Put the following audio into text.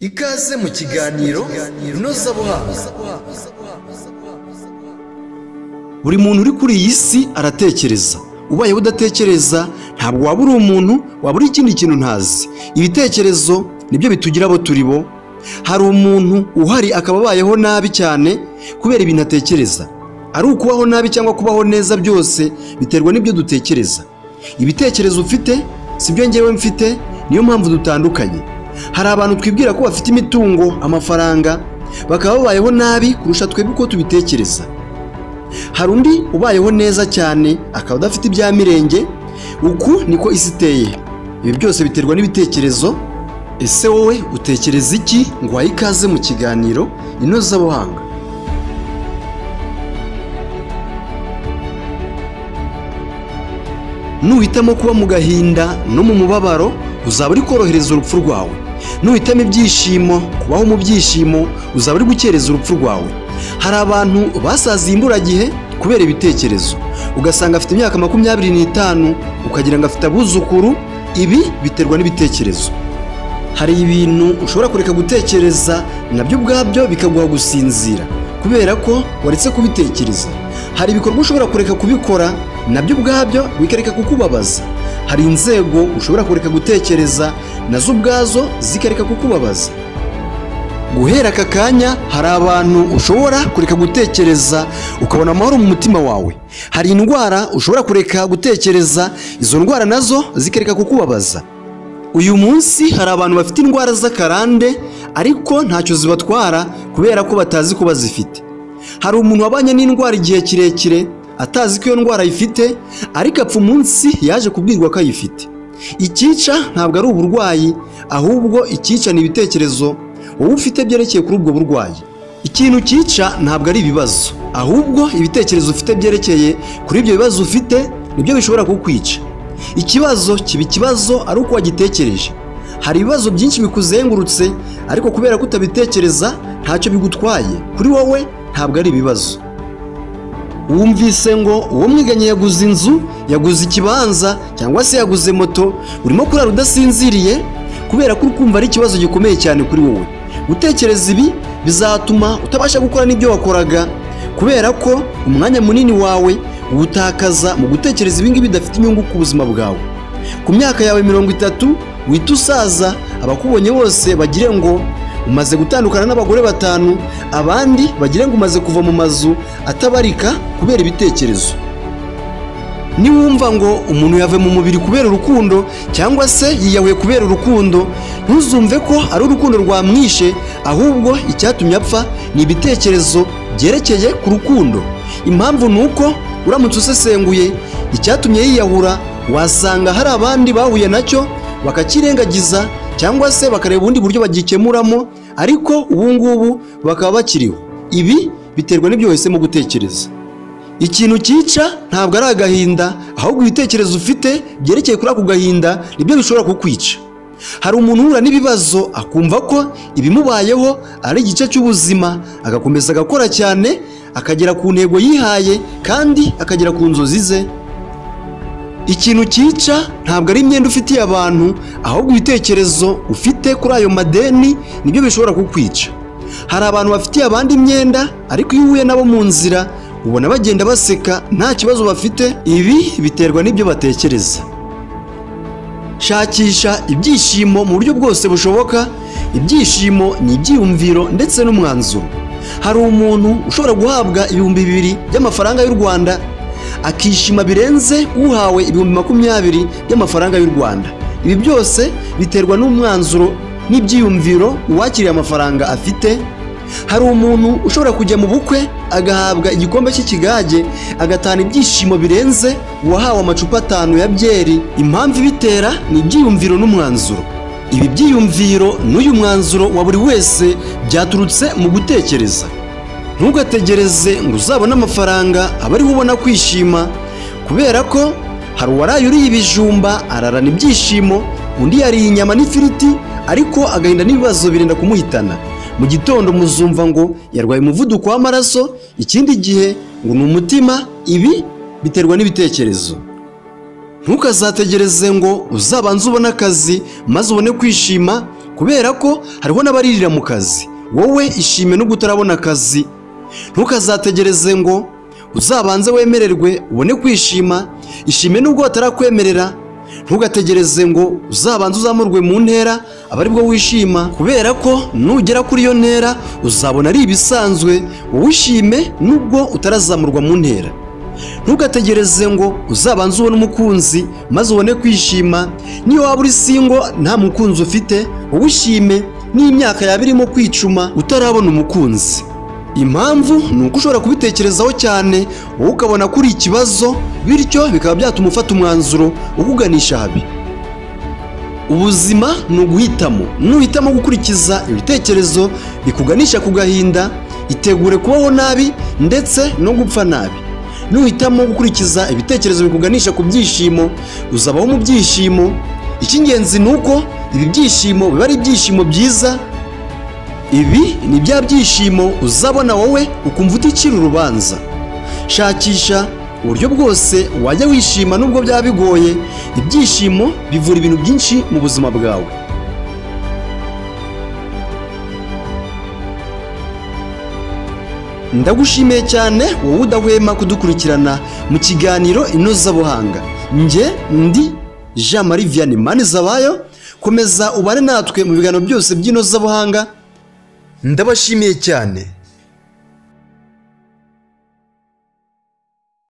ikaze mu kiganiro inozabuhanga buri muntu uri kuri iyi si aratekereza ubayeho udatekereza ntabwo waba uri umuntu waba uri ikindi kintu ntazi ibitekerezo nibyo bitugira abo turi bo hari umuntu uhari akaba abayeho nabi cyane kubera ibintu atekereza ari ukubaho nabi cyangwa kubaho neza byose biterwa n'ibyo dutekereza ibitekerezo ufite si byo ngewe mfite niyo mpamvu dutandukanye hari abantu twibwira ko bafite imitungo amafaranga bakaba babayeho nabi kurusha twebwe uko tubitekereza hari undi ubayeho neza cyane akaba adafite ibya mirenge uku niko isi iteye ibi byose biterwa n'ibitekerezo ese wowe utekereza iki ngo uhaye ikaze mu kiganiro inozabuhanga nuhitamo kuba mu gahinda no mu mubabaro uzaba uri korohereza urupfu rwawe nuhitamo ibyishimo kubaho mu byishimo uzaba uri gukereza urupfu rwawe hari abantu basaziye imburagihe kubera ibitekerezo ugasanga afite imyaka makumyabiri n'itanu ukagira ngo afite abuzukuru ibi biterwa n'ibitekerezo hari ibintu ushobora kureka gutekereza nabyo ubwabyo bikaguha gusinzira kubera ko waretse kubitekereza hari ibikorwa ushobora kureka kubikora nabyo ubwabyo bikareka kukubabaza hari inzego ushobora kureka gutekereza nazo ubwazo zikareka kukubabaza guhera aka kanya hari abantu ushobora kureka gutekereza ukabona amahoro mu mutima wawe hari indwara ushobora kureka gutekereza izo ndwara nazo zikareka kukubabaza uyu munsi hari abantu bafite indwara z'akarande ariko ntacyo zibatwara kubera ko batazi ko bazifite hari umuntu wabanye n'indwara igihe kirekire atazi ko iyo ndwara ayifite ariko apfa umunsi yaje kubwirwa ko ayifite icyica ntabwo ari uburwayi ahubwo icyica ni ibitekerezo wowe ufite byerekeye kuri ubwo burwayi ikintu cyica ntabwo ari ibibazo ahubwo ibitekerezo ufite byerekeye kuri ibyo bibazo ufite nibyo bishobora kukwica ikibazo kiba ikibazo ari uko wagitekereje hari ibibazo byinshi bikuzengurutse ariko kubera ko utabitekereza ntacyo bigutwaye kuri wowe ntabwo ari ibibazo wumvise ngo uwo mwiganye yaguze inzu yaguze ikibanza cyangwa se yaguze moto urimo kurara udasinziriye kubera ko uri kumva ari ikibazo gikomeye cyane kuri wowe gutekereza ibi bizatuma utabasha gukora n'ibyo wakoraga kubera ko umwanya munini wawe uwutakaza mu gutekereza ibingibi bidafite inyungu ku buzima bwawe ku myaka yawe mirongo itatu wita usaza abakubonye bose bagire ngo umaze gutandukana n'abagore batanu abandi bagire ngo umaze kuva mu mazu atabarika kubera ibitekerezo niwumva ngo umuntu yave mu mubiri kubera urukundo cyangwa se yiyahuye kubera urukundo ntuzumve ko ari urukundo rwamwishe ahubwo icyatumye apfa ni ibitekerezo byerekeye ku rukundo impamvu ni uko uramutse usesenguye icyatumye yiyahura wasanga hari abandi bahuye nacyo bakakirengagiza cyangwa se bakareba ubundi buryo bagikemuramo ariko ubu ngubu bakaba bakiriho ibi biterwa n'ibyo wahisemo gutekereza ikintu cyica ntabwo ari agahinda ahubwo ibitekerezo ufite byerekeye kuri ako gahinda nibyo bishobora kukwica hari umuntu uhura n'ibibazo akumva ko ibimubayeho ari igice cy'ubuzima agakomeza agakora cyane akagera ku ntego yihaye kandi akagera ku nzozi ze ikintu cyica ntabwo ari imyenda ufitiye abantu ahubwo ibitekerezo ufite kuri ayo madeni nibyo bishobora kukwica hari abantu bafitiye abandi imyenda ariko iyo uhuye nabo mu nzira ubona bagenda baseka nta kibazo bafite ibi biterwa n'ibyo batekereza shakisha ibyishimo mu buryo bwose bushoboka ibyishimo ni ibyiyumviro ndetse n'umwanzuro hari umuntu ushobora guhabwa ibihumbi bibiri by'amafaranga y'u rwanda akishima birenze uhawe ibihumbi makumyabiri by'amafaranga y'u rwanda ibi byose biterwa n'umwanzuro n'ibyiyumviro uwakiriye amafaranga afite hari umuntu ushobora kujya mu bukwe agahabwa igikombe cy'ikigage agatahana ibyishimo birenze uwahawe amacupa atanu ya byeri impamvu ibitera ni ibyiyumviro n'umwanzuro ibi byiyumviro n'uyu mwanzuro wa buri wese byaturutse mu gutekereza ntugategereze ngo uzabone amafaranga aba ariho ubona kwishima kubera ko hari uwaraye uriye ibijumba ararana ibyishimo undi yariye inyama n'ifiriti ariko agahinda n'ibibazo birinda kumuhitana mu gitondo muzumva ngo yarwaye umuvuduko w'amaraso ikindi gihe ngo ni umutima ibi biterwa n'ibitekerezo ntukazategereze ngo uzabanze ubone akazi maze ubone kwishima kubera ko hariho n'abaririra mu kazi wowe ishime no utarabona akazi ntukazategereze ngo uzabanze wemererwe ubone kwishima ishime nubwo batarakwemerera ntugategereze ngo uzabanze uzamurwe mu ntera aba aribwo wishima kubera ko nugera kuri iyo ntera uzabona ari ibisanzwe wowe ishime nubwo utarazamurwa mu ntera ntugategereze ngo uzabanze ubone umukunzi maze ubone kwishima niyo waba uri singo nta mukunzi ufite wowe ishime n'imyaka yaba irimo kwicuma utarabona umukunzi impamvu ni uko ushobora kubitekerezaho cyane wowe ukabona ko uri ikibazo bityo bikaba byatuma ufata umwanzuro ukuganisha habi ubuzima ni uguhitamo nuhitamo gukurikiza ibitekerezo bikuganisha ku gahinda itegure kubaho nabi ndetse no gupfa nabi nuhitamo gukurikiza ibitekerezo bikuganisha ku byishimo uzabaho mu byishimo icy'ingenzi ni uko ibi byishimo biba ari ibyishimo byiza ibi ni bya byishimo uzabona wowe ukumva uticira urubanza shakisha uburyo bwose wajya wishima nubwo byaba bigoye ibyishimo bivura ibintu byinshi mu buzima bwawe ndagushimiye cyane wowe udahwema kudukurikirana mu kiganiro inozabuhanga njye ndi jean marie vianney manizabayo komeza ubane natwe mu biganiro byose by'inozabuhanga ndabashimiye cyane